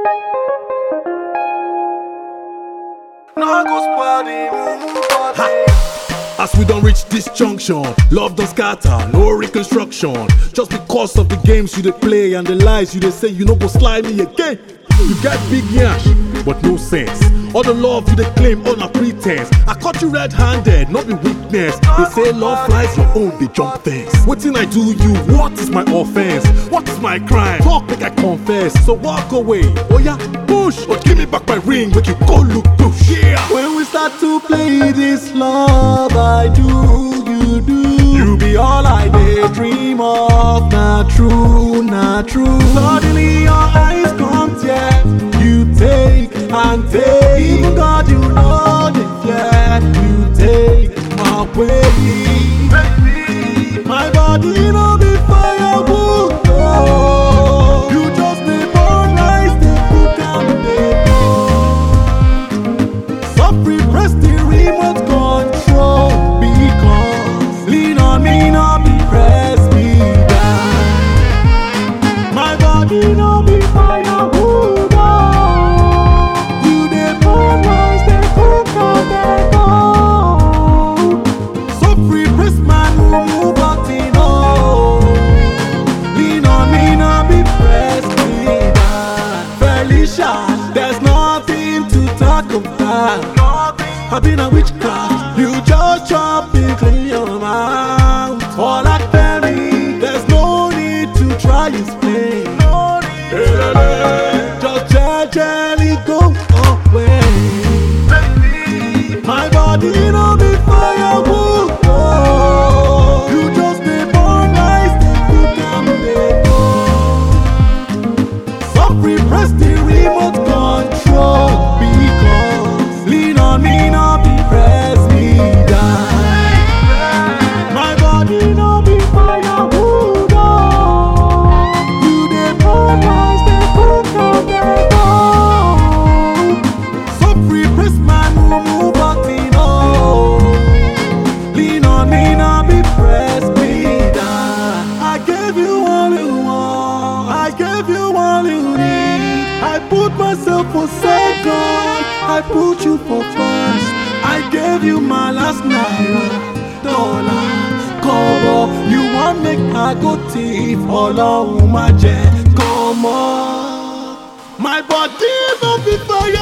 As we don't reach this junction, love don't scatter, no reconstruction. Just because of the games you dey play and the lies you dey say, you no go slide me again. You get big yash, but no sense. All the love you dey claim, all na pretense. I caught you red-handed, not be weakness. They say love flies, your own they jump fence. Wetin I do you? What is my offense? What is my crime? Talk make I confess. So walk away. Oh yeah, push, but give me back my ring, make you go look push. Yeah. When we start to play this love, I do, you do. You be all I daydream of, not true, not true. Suddenly your eyes come tear, you take and take. Even God, you know the fear, you take away. My body no be firewood, no. You just dey burn nice, dey cook and dey go. Suffering press the remote control because lean on me, not be press me down. My body no be firewood, oh. You dey burn rice, dey cook and dey go. Suffering press man who move button, oh. Lean on me, not be press me down. Felicia, there's nothing to talk about. I've been a witchcraft. You just chop and clean your mouth. All that berry, there's no need to try explain. Just gently go away. My body no be firewood. Oh. You just dey burn nice, dey cook and dey go. Suffering press the remote control because lean on me, not be press me down. My body no be firewood, oh. You dey burn rice, dey cook and dey go. Suffering press man who move button, oh. Lean on me, not be press me down. I gave you all you want, I gave you all you need. I put myself for second, I put you for first. I gave you my last naira, dollar, kobo. You want make I go thief, Ọlọ́run má jẹ́ kọ́mọ́. My body no be fire.